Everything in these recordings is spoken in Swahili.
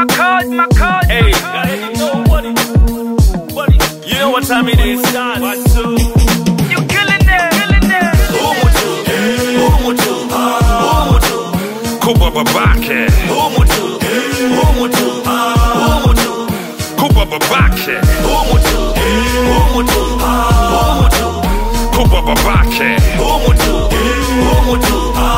my card, my card. Hey, you know what it, what it, you know what time it is. One, two. You killing it, killing it. Umutu, umutu, umutu. Kuba babake, Umutu, umutu, umutu. kuba babake, Umutu, umutu, umutu. kuba babake, Umutu, umutu,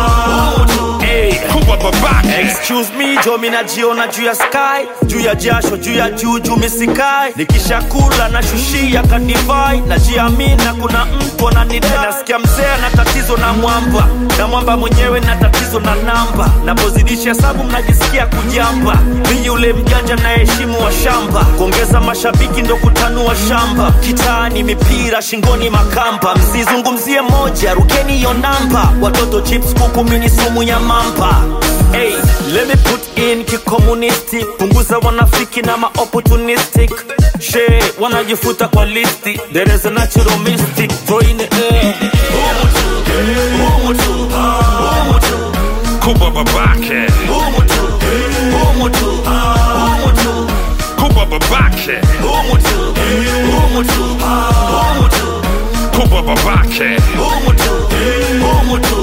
umutu. Hey. kuba babake. Excuse me, jo mi najiona juu ya sky, juu ya jasho, juu ya juu, juu misikai. Nikishakula na shushia kadivai, najiamina kuna mtu ananidai. Nasikia mzee ana tatizo na mwamba, na mwamba mwenyewe na tatizo na namba. Napozidisha hesabu mnajisikia kujamba. Mi yule mjanja na heshimu wa shamba, kuongeza mashabiki ndo kutanua shamba. Kitaani mipira, shingoni makamba, msizungumzie moja, rukeni hiyo namba. Watoto chips, kuku, mini sumu ya mamba. Hey, let me put in kikomunisti, punguza wanafiki na ma opportunistic. She wanajifuta kwa listi, there is a natural mystic, throw in the air. Umutu, umutu, umutu, Kuba babake, umutu, umutu, umutu, kuba babake, umutu, umutu, umutu, kuba babake, umutu, umutu,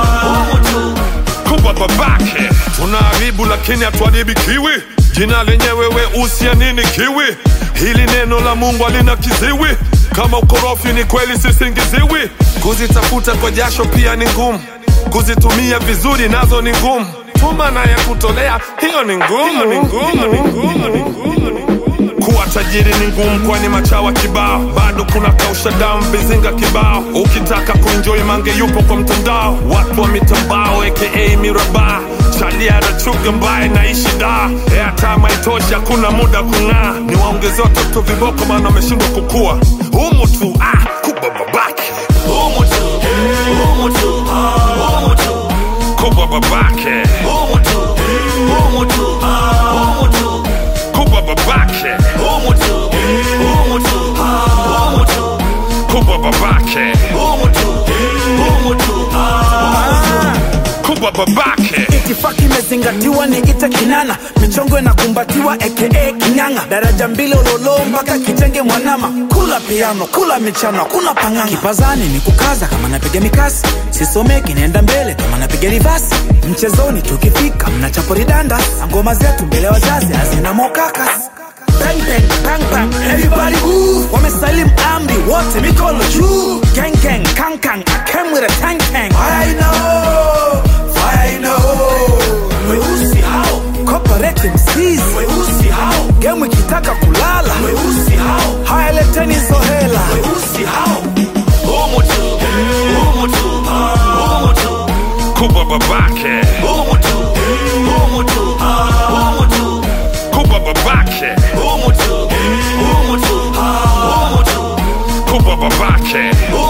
umutu. kuba babake. Tunaharibu lakini hatuharibi kiwi. Jina lenyewe weusi ya nini kiwi? Hili neno la Mungu halina kiziwi. Kama ukorofi ni kweli sisingiziwi. Kuzitafuta kwa jasho pia ni ngumu, kuzitumia vizuri nazo ni ngumu. Tuma na ya kutolea hiyo ni ngumu, ni ngumu, ni ngumu, ni ngumu. Kuwa tajiri ni ngumu, kwani machawa kibao, bado kuna kausha damu vizinga kibao. Ukitaka kuenjoy mange yupo kwa mtandao, watu wa mitambao aka miraba chalia rachuga mbaye naishi da airtime haitoshi, hakuna muda kung'aa. Ni waongeze watoto viboko, maana wameshindwa kukua. Humu tu ah, kuba babake, Umutu, umutu, umutu, kuba babake, umutu, umutu, umutu. kuba babake, Umutu, umutu, umutu, kuba babake, umutu, umutu, kuba babake. itifaki imezingatiwa ni ite kinana michongo inakumbatiwa aka kinyanga daraja mbili ulolo mpaka kitenge mwanama kula piano kula michano kuna panganga kipazani ni kukaza kama napiga mikasi sisomeki naenda mbele kama napiga rivasi mchezoni tukifika mnachapo ridanda ngoma zetu mbele ya wazazi hazina mokakas Bang, bang, bang, bang, everybody move. Wamesalimu amri wote mikono juu. Gang, gang, kang, kang, I came with a tank, tank. I know, I know. Weusi hao, corporate MCs. Weusi hao, game ikitaka kulala. Weusi hao, haya leteni hizo hela. Weusi hao, umutu, umutu, umutu, Kuba babake, umutu, umutu, umutu, kuba babake, umutu, umutu, umutu, kuba babake,